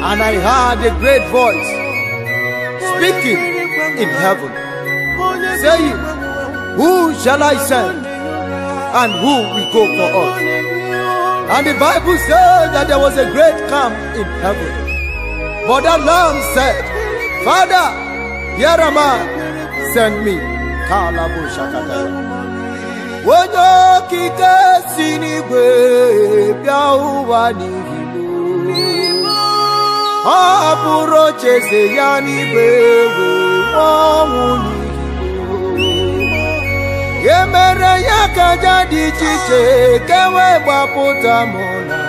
And I heard a great voice speaking in heaven, saying, Who shall I send? And who will go for us? And the Bible said that there was a great camp in heaven. But the Lamb said, Father, here am I, send me. Kalabu shakataya. onye okike si n'igwe bịa ụwa n'ihigbo ọ hapụrụ ocheeze ya n'igwe wee nwụọ ọnwụ n'ihigbo ya mere ya ka aja dị iche iche ka wee gbapụta mụ na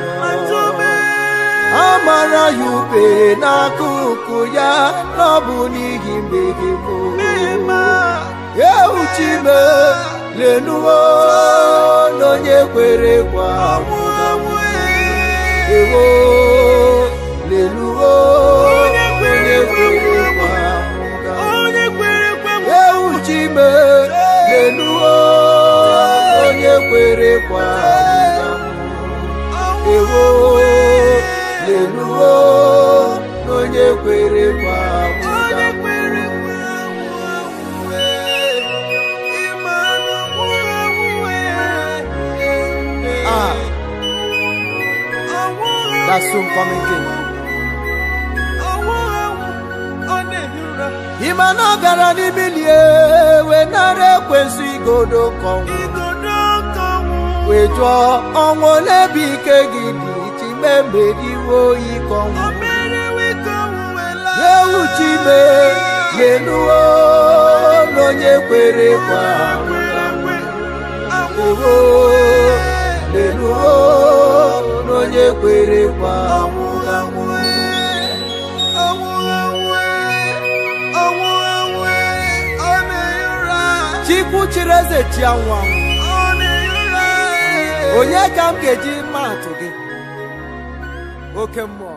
ya amara ya ube n'akụkụ ya n'ọbụ n'ihi mmehie m euchime lenuwo n'onye kwere kwa ewo lenuwo onye kwere kwa euchime lenuwo onye kwere kwa ewo lenuwo n'onye kwere kwa Ah, that soon coming king. Ịma na ọ gara n'ibilie wee nara ekwensu igodo kọnwụ wee jụọ ọnwụ ole bụ ike gị dị iji memeriwo ikọnwụ ewu chime lenuwo n'onye kwere kwa ewo lenuwo n'onye kwere kwa chikwu chiri eze chi anwụ anwụ onye ka m ga-eji mma atụ gị oke mmụọ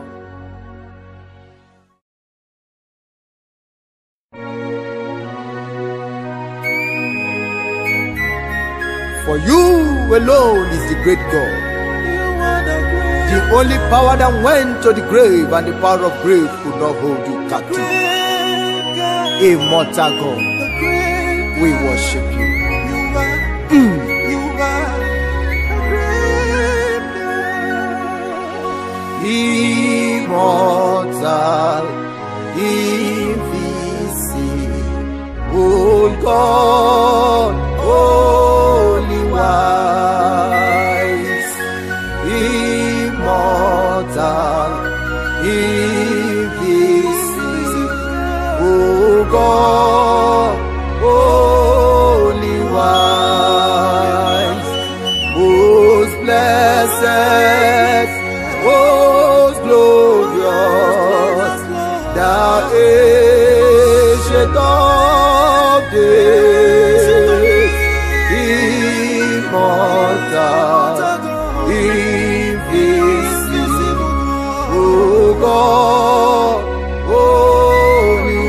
For you alone is the great God. The only power that went to the grave and the power of grave could not hold you captive. Immortal God, we worship you. Immortal, invisible God, holy wise, immortal, invisible God, holy wise, most blessed, most glorious, thou ancient of days, immortal, invisible God, holy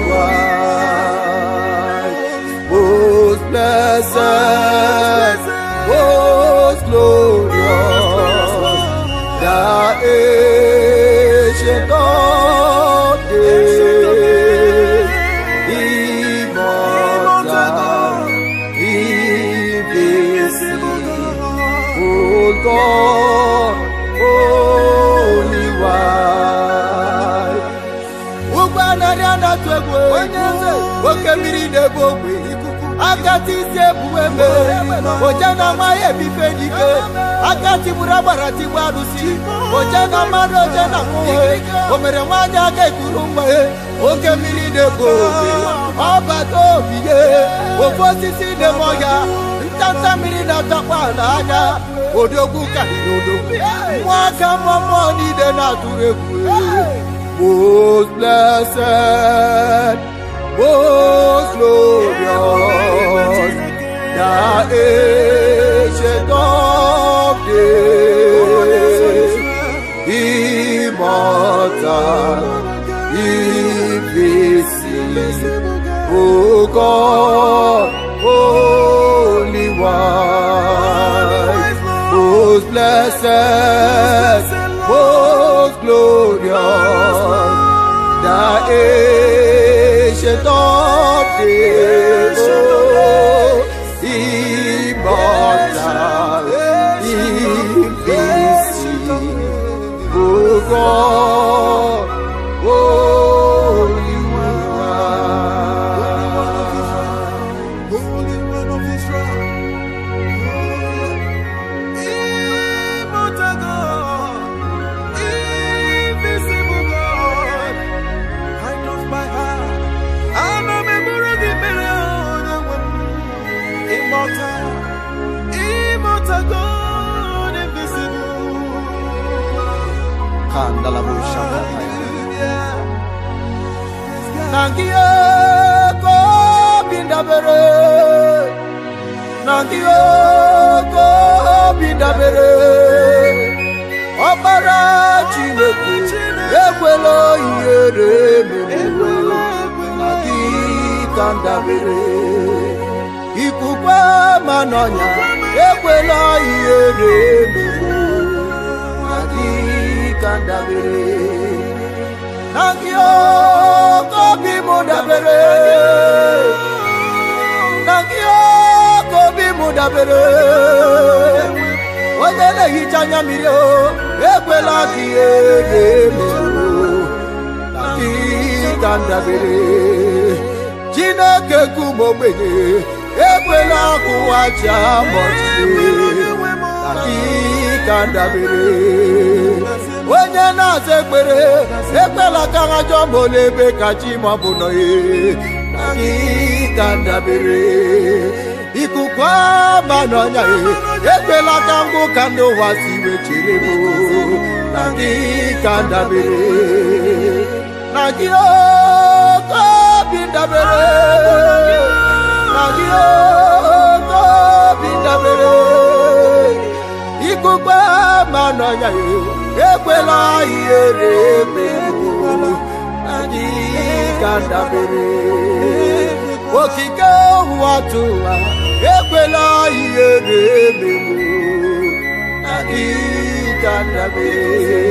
wise, most blessed, most glorious, the ancient of days, immortal, invisible God, holy wise. ụgbọ narị anatụ egwu onye eze oke mmiri na-ebu ogbe akati isi ebuwe mere oje na amaghị ebife dike akati gburu agbara tigbu arụsị oje na mmadụ oje na mmụọ o mere nwaanyị aka ekuru mgbe oke mmiri na-ebu ogbe ọbata obi ye ofe osisi na-eme ọhịa ntanta mmiri na-atakwa n'anya odogwu karịrị odogwu mmụọ aka mmụọ mmụọ niile na-atụrụ egwu most blessed, most glorious, the ancient of days, immortal, invisible God, holy wise, most blessed, most glorious. ancient of days, oh, immortal, invisible, oh God, Holy One. Holy One of Israel. Immortal God. Invisible God. I know by heart. I know me buru di mere onye nwe m. Immortal. Immortal God. Invisible. Kandalabusha. Hallelujah. Yes, God. Nangiyo ko bindabere Nangiyo ko bindabere Ọbara Chineke ekwela ihere memuwe na gị ka ndabere Ikwukwe ma n'ọnya ekwela ihere memuwe na gị ka ndabere Nangio kobi mu dabere Nangio kobi mu dabere Onye na-ehicha anya mmiri o ekwela ka ihe ga-emerụ na gị ka ndabere Chineke kum ogbenye ekwela ka ụwa ji amọchie na gị ka ndabere onye na-aza ekpere ekwela ka ha jụọ ma ole ebe ka chi ma ọ bụ nọ ye na gị ka ndabere ikuku ama n'ọnya ye ekwela ka ngwụ ka ndị ụwa si wechere m na gị ka ndabere na gị oke obi ndabere na gị oke obi ndabere ikukpe ma n'ọnya ya ekwela ihere merụ anyị ka ndabere okike ụwa tụwa ekwela ihere merụ anyị ka ndabere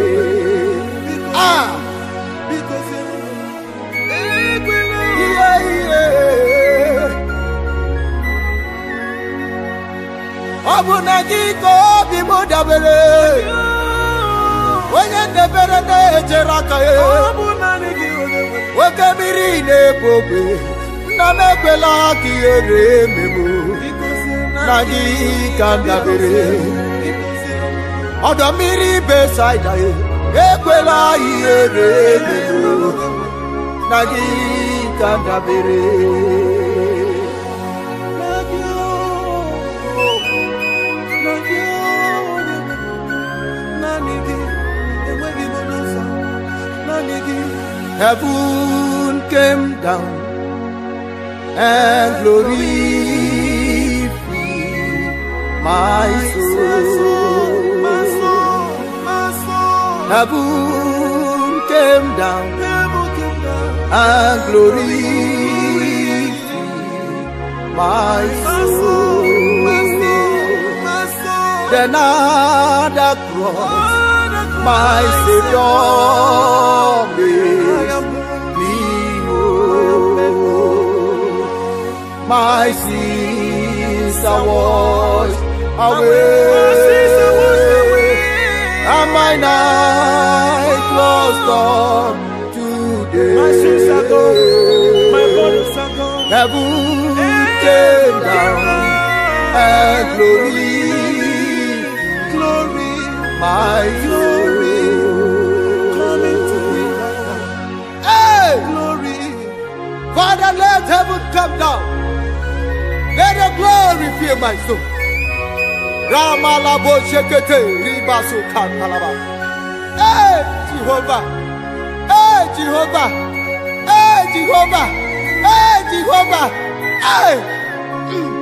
ah Because ekwela ihe ihe ọ bụ na gị ka obi m dabere onye ndebere na-ejere aka ya ọ bụ naanị gị onye nwe m. oke mmiri na-ebu ogbe nna m ekwela ka ihere emegbu na gị ka m dabere ọdọ mmiri besaida ya ekwela ihere emegbu na gị ka m dabere Heaven came down and glory filled my soul. Heaven came down and glory filled my soul. Then at the cross, my Savior made me whole. My sins are washed away, and my night was gone today. My sins are gone, my bodies are gone. Heaven came down and glory Glory, my glory, coming to me soul. right now. Hey! Glory, Father, let heaven come down. Let the glory fill my soul. Ramalabo shekete ribasu kantalaba. Hey, Jehovah. Hey, Jehovah. Hey, Jehovah. Hey, Jehovah. Hey.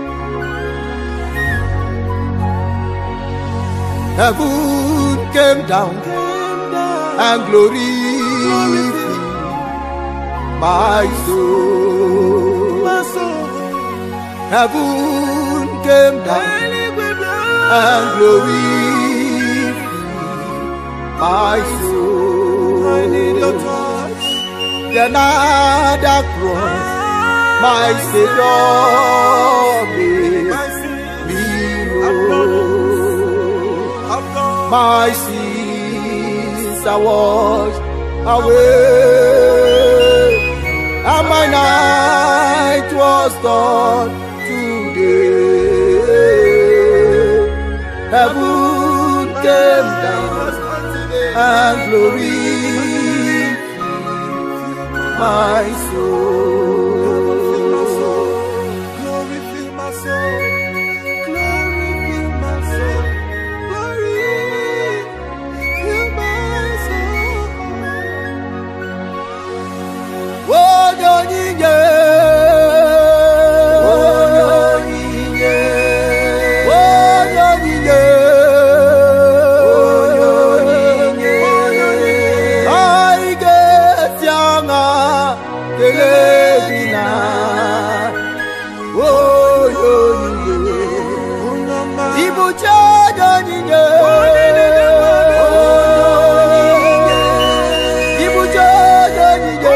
Heaven came down came down. and glory filled my soul. My soul, Heaven came down eluigwe and bịa. glory filled my I need your soul. touch. another cross, my Savior made My sins me have gone, whole. have gone. My sins are washed away, and my night was done today. Heaven came down and glory filled my soul. Glory fill my soul. Glory fill my soul. Glory fill my soul. Onye onyinye onye onyinye onye onyinye onye onyinye anyị ga-esi aṅa kelee gị na onye onyinye Ibuchi onye onyinye Ibuchi onye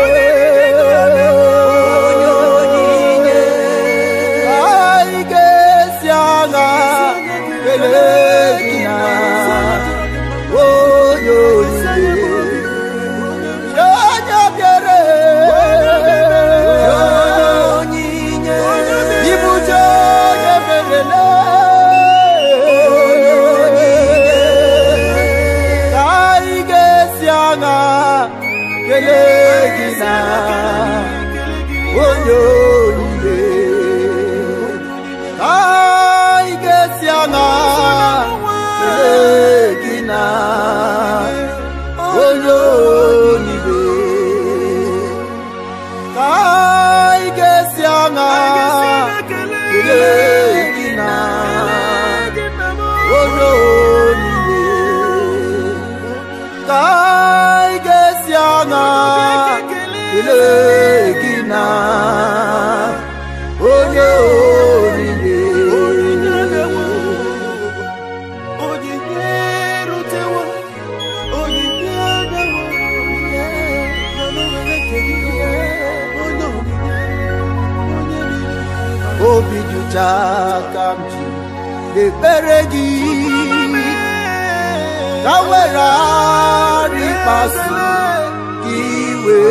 onyinye Anyị ga-esi aṅa kelee gị na onye onyinye Onye bịara Ibuchi onye merele ka anyị ga-esi aṅa kelee gị na onye onyinye ka anyị ga-esi aṅa kelee gị na onye onyinye ka anyị ga-esi aṅa kelee gị na onye onyinye ka anyị ga-esi aṅa kelee gị na onye onyinye Onyinye erutewo, onyinye abịawo, nọ n'owere nke gị, onye onyinye, onye niile. obi dị ụcha ka m ji ekpere gị ka m were ara ịkpasu gị iwe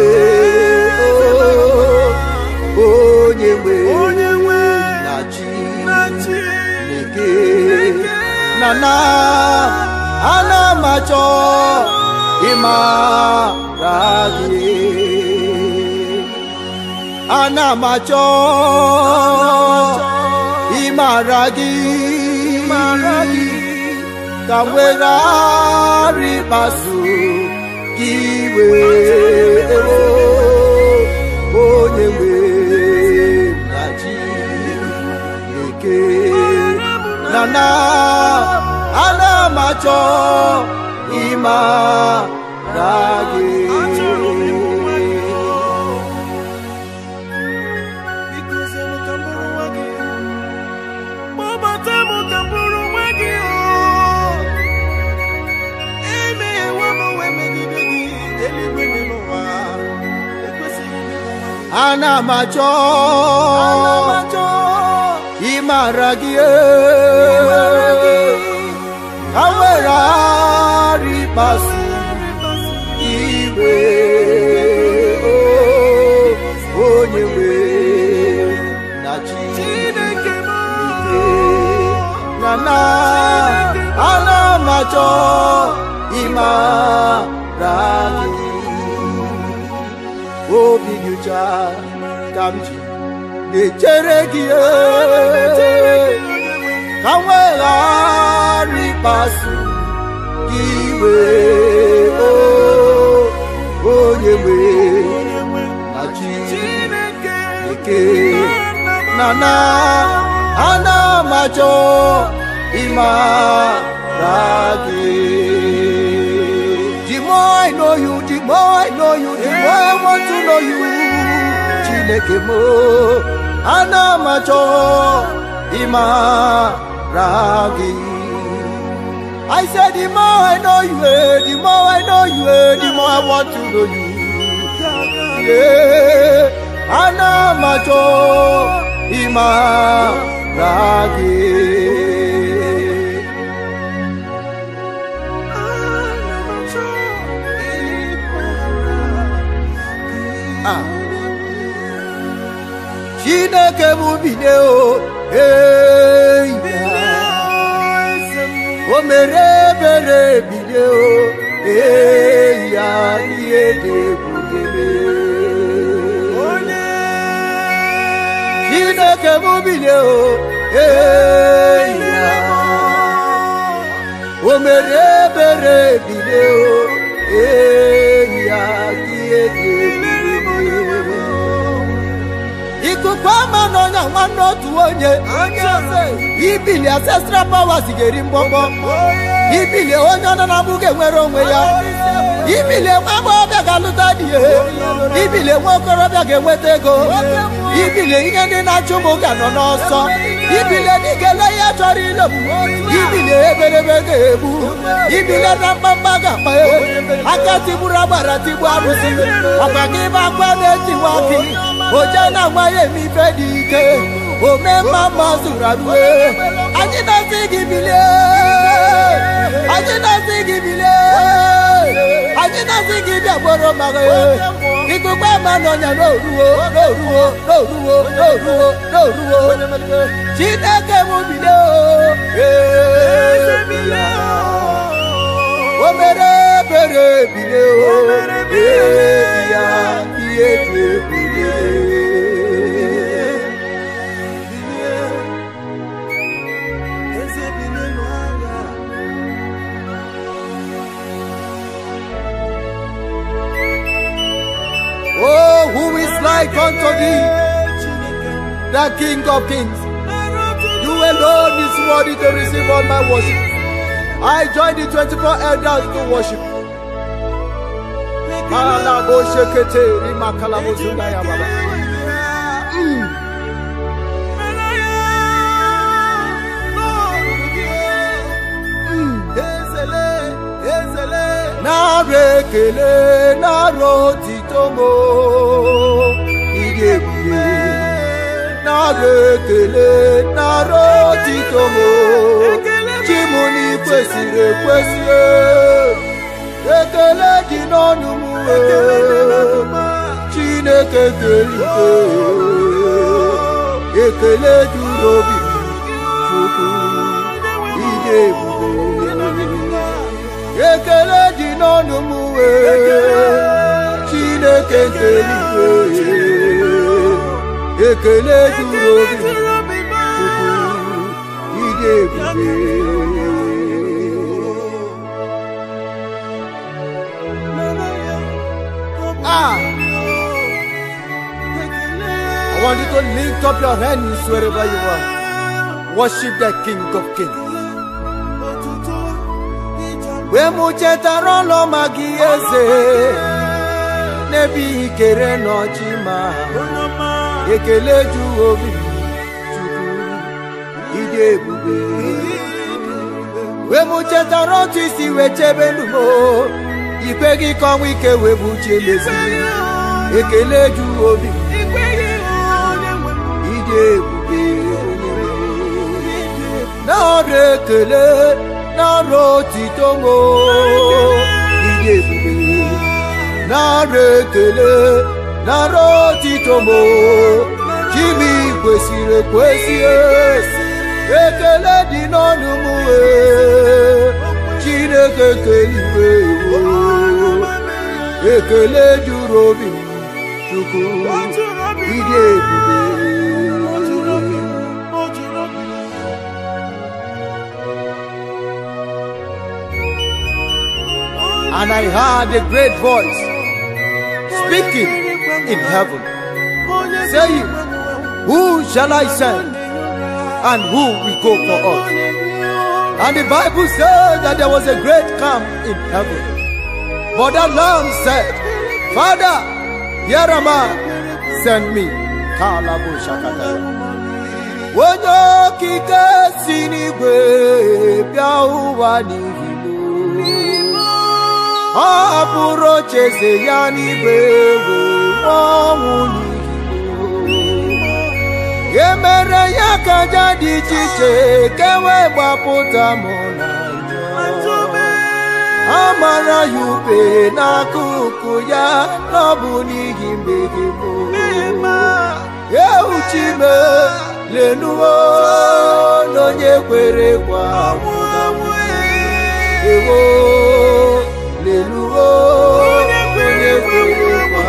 o, onye nwe Onye nwe na chi na chi Chineke na na ana m achọ ịmara gị ana m achọ ịmara gị ka m were ara ịkpasu gị iwe onye nwe na Chineke na na ana m achọ ịmara gị Achọrọ m ịhụ nwa gị. Biko zere ka m bụrụ nwa gị. Kpọbata m ka m bụrụ nwa gị o. Emeghewo m wee megide gị. Eluigwe dị n'ụwa. Ekwesịghị m ịbụ nwa gị. ana m achọ ịmara gị ka m were ara ịkpasu iwe o, onye nwe na Chineke m. na na ana m achọ ịmara gị obi dị ụcha ka m ji na-echere gị ka m weghara ịkpasu gị iwe o, onye nwe na chi eke na na ana m achọ ịmara gị the more I know you the more I know you the more I want to know you Chineke m ana m achọ ịmara gị I said the more I know you, eh, the more I know you, eh, the more I want to know you. Ee, ana m achọ ịmara gị Ah. chineke m bilie o ee o mere ebere bilie o ee ya ihe dị ebube chineke m bilie o ee ya o mere ebere bilie o ee ya ihe dị ebube ikuku ama n'ọnya nwanne otu onye ibili ancestral powers ga-eri mgbọgbọ ibili onye ọ nọ na mbụ ga-enwere onwe ya ibili nwa agbọghọbịa ga-alụta di ya ibili nwa okorobịa ga-enweta ego ibili ihe ndị na-achụ ụmụ ga nọ n'ọsọ ibili ndị ga-ele ihe chọrọ ilebụ ibili eberebe ga-egbu ibili na mkpamkpa ga-akpa aka tigburu agbara tigbu arụsị ọkwa gị bụ akwa na-etiwa gị oje na nwa ya eme ife dị ike ome mma mma zuru arue anyị na-asị gị bilie anyị na-asị gị bilie anyị na-asị gị bịa gboro maka ikuku ama n'ọnya n'oruwo n'oruwo n'oruwo n'oruwo n'oruwo chineke m bilie o mere ebere bilie o ee ya ihe dị ebube Oh, who is like unto thee, the King of kings? You alone is worthy to receive all my worship. I join the 24 elders to worship. Malabo shekete, rimakalabo zundaya baba. Mm. Nara ekele, nara otito mo, ịdị ebube. Nara ekele, nara otito mo, chi m na kwesịrị ekwesị. Ekele dị n'ọnụ m, Chineke kere ike. Ekele juru obi m, Chukwu, ịdị ebube. ekele dị n'ọnụ m wee chineke nke eluigwe ekele juru obi m Chukwu, ịdị ebube ah I want you to lift up your hands wherever you are worship the King of Kings mgbe m chetara ọlụọma gị eze n'ebe ikere n'ọchị ma ekele ju obi m, Chukwu ịdị ebube mgbe m chetara otu isi wee chebe ndụ m ikwe gị ka ọnwa ike wee bụ uche mezi ekele ju obi m, ịdị ebube na ọrụ ekele nara otito m ịdị ebube nara ekele nara otito m chimi kwesịrị ekwesị ekele dị n'ọnụ m wee chineke keliwe ekele juru obi m chukwu ịdị ebube and I heard a great voice speaking in heaven, saying, Who shall I send? And who will go for us? And the Bible says that there was a great camp in heaven. But the Lamb said, Father, here am I, send me. Kalabu shakata. Onye okike si n'igwe bịa ụwa n'ihi m. ọ bụrụ ocheeze ya n'igwe wee ọnwụ n'ihi ya mere ya ka aja dị iche iche ka wee gbapụta mụ na ya amara ya ube n'akụkụ ya n'ọbụ n'ihi mmehie m euchime lenuo n'onye kwere kwa ewo lenuo onye kwere kwa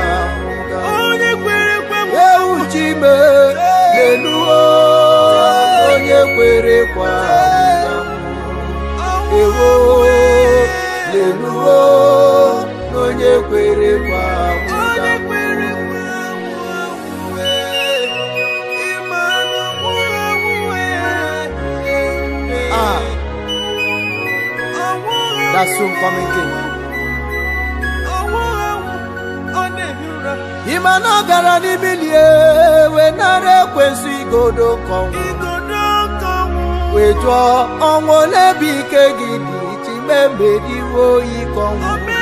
euchime lenuo onye kwere kwa ewo lenuo n'onye kwere kwa Ah, that soon coming king. Ịma na ọ gara n'ibilie wee nara ekwensu igodo kọnwụ wee jụọ ọnwụ n'ebe ike gị dị iche mebediwo ike ọnwụ